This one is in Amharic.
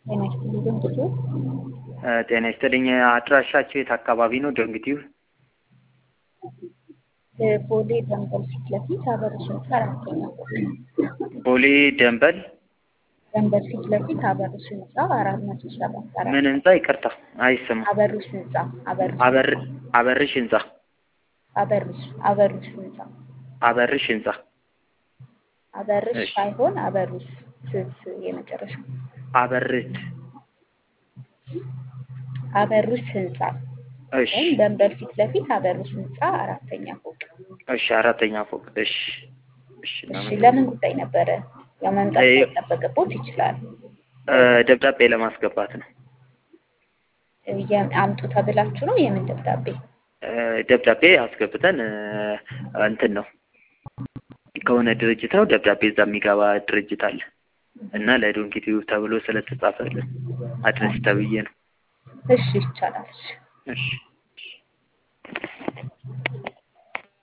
ጤና ይስጥልኝ ዶንኪቲዩብ። ጤና ይስጥልኝ። አድራሻቸው የት አካባቢ ነው? ዶንኪቲዩብ ቦሌ ደንበል ፊት ለፊት አበሮች ህንፃ አራተኛ ፎቅ። ቦሌ ደንበል ደንበል ፊት ለፊት አበሮች ህንፃ አራት መቶ ሰባት አራት ምን ህንፃ? ይቅርታ አይሰማም። አበሮች ህንፃ አበሮች አበር አበርሽ ህንፃ አበሮች አበሮች ህንፃ አበርሽ ህንፃ አበርሽ እሺ። ሳይሆን አበሩስ ስስ የመጨረሻ አበርት አበሩስ ህንፃ እሺ ወይም ደንበል ፊት ለፊት አበሩስ ህንፃ አራተኛ ፎቅ። እሺ አራተኛ ፎቅ እሺ እሺ እሺ እናመሰግናለን። ለምን ጉዳይ ነበረ? ያው መምጣት እ- ሳይጠበቅቦት ይችላል። እ፣ ደብዳቤ ለማስገባት ነው። የ- አምጡ ተብላችሁ ነው? የምን ደብዳቤ? እ፣ ደብዳቤ አስገብተን እ፣ እንትን ነው ከሆነ ድርጅት ነው ደብዳቤ እዛ የሚገባ ድርጅት አለ እና ለዶንኪቲዩብ ተብሎ ስለተጻፈልን አድረስ ተብዬ ነው። እሺ ይቻላል። እሺ እሺ